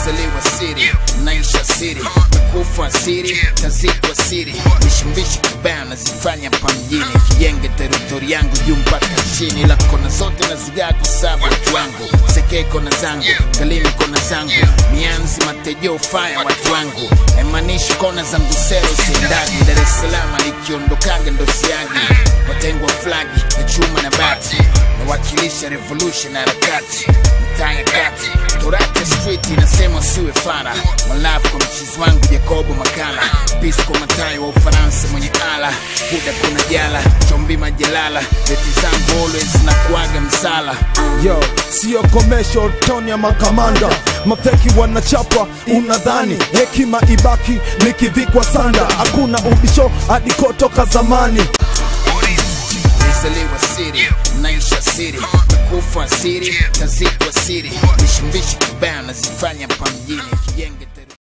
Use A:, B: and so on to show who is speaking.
A: nilizaliwa siri naisha siri kufa siri tazikwa siri mishimbishi kibaya nazifanya pa mjini kijenge teritori yangu juu mpaka chini la kona zote nazigaa kusabu watu wangu sekee kona zangu galini kona zangu mianzi matejo faya watu wangu emanishi kona zangu sero siendagi dar es salaam likiondokaga ndo siagi watengwa flagi na chuma na bati nawakilisha revolution harakati mitaa ya kati torate street inasema siwe fara malafu kwa mchizi wangu jacobo makala pis kwa matayo wa ufaransa mwenye ala buda kuna jala chombi majalala beti zangu always na kuaga msala
B: yo sio commercial toni ya makamanda mafeki wanachapa unadhani hekima ibaki nikivikwa sanda hakuna ubisho hadi kotoka zamani
A: nilizaliwa siri naisha siri kufa siri tazikwa siri mishimbishi kibaya nazifanya pa mjini kijenge